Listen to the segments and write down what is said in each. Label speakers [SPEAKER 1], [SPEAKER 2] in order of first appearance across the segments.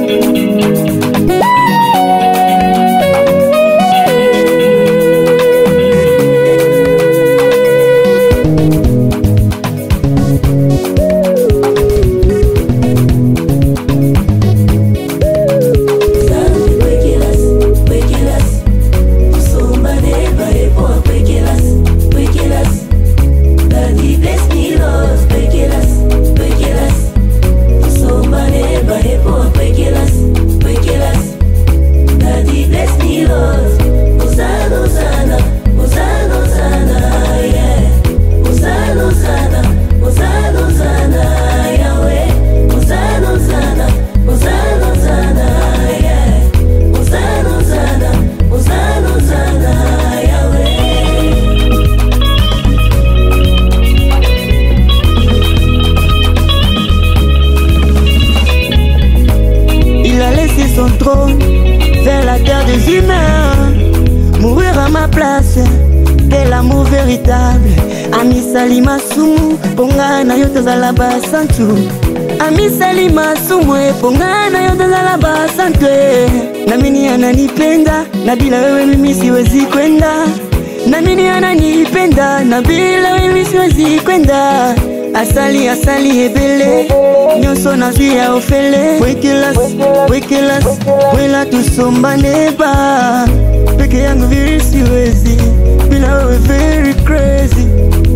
[SPEAKER 1] Il a laissé son trône vers la terre des humains, mourir à ma place. Quel amour véritable amisali masumu ponga na yo tozala basantu amisali masumu eponga na yo tozala basantu namini ananipenda na bila wewe mimi siwezi kwenda namini ananipenda na bila wewe mimi siwezi kwenda asali asali ebele nyonso nazwi ya ofele wekelas wekelas wela tusombane ba peke yangu viri siwezi bila wewe very crazy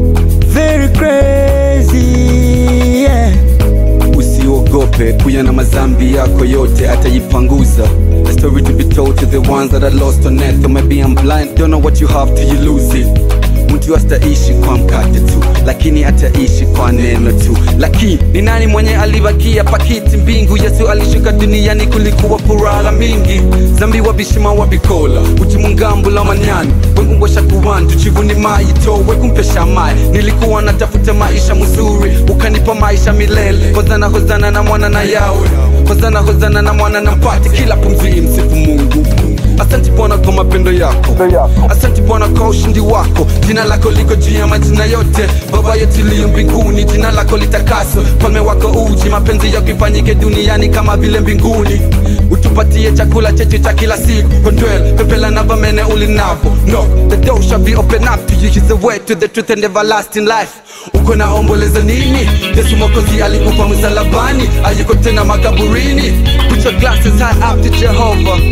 [SPEAKER 1] very crazy yeah.
[SPEAKER 2] usiogope kuya na mazambi yako yote atajipanguza A story to be told to the ones that are lost on earth or maybe I'm blind don't know what you have till you lose it mtu astaishi kwa mkate tu lakini ataishi kwa neno tu lakini ni nani mwenye alibakia pakiti mbingu yesu alishuka duniani kulikuwa furaha mingi zambi wabishima wabikola utimungambula manyani wengungosha kuwantu chivuni maito wekumpesha mai nilikuwa natafuta maisha mzuri ukanipa maisha milele hozana hozana na mwana na yawe hozana hozana na mwana na mpati kila pumzi msifu mungu Asante Bwana kwa mapendo yako, asante Bwana kwa ushindi wako. Jina lako liko juu ya majina yote, Baba yetu liyo mbinguni, jina lako litakaswe, falme wako uji, mapenzi yako ifanyike duniani kama vile mbinguni. Utupatie chakula chetu cha kila siku, kondwel pepela na vamene ulinavo. No, the door shall be open up to you, is the way to the truth and everlasting life. Uko na omboleza nini? Yesu Mwokozi alikufa msalabani, ayuko tena makaburini. Put your glasses high up to Jehovah.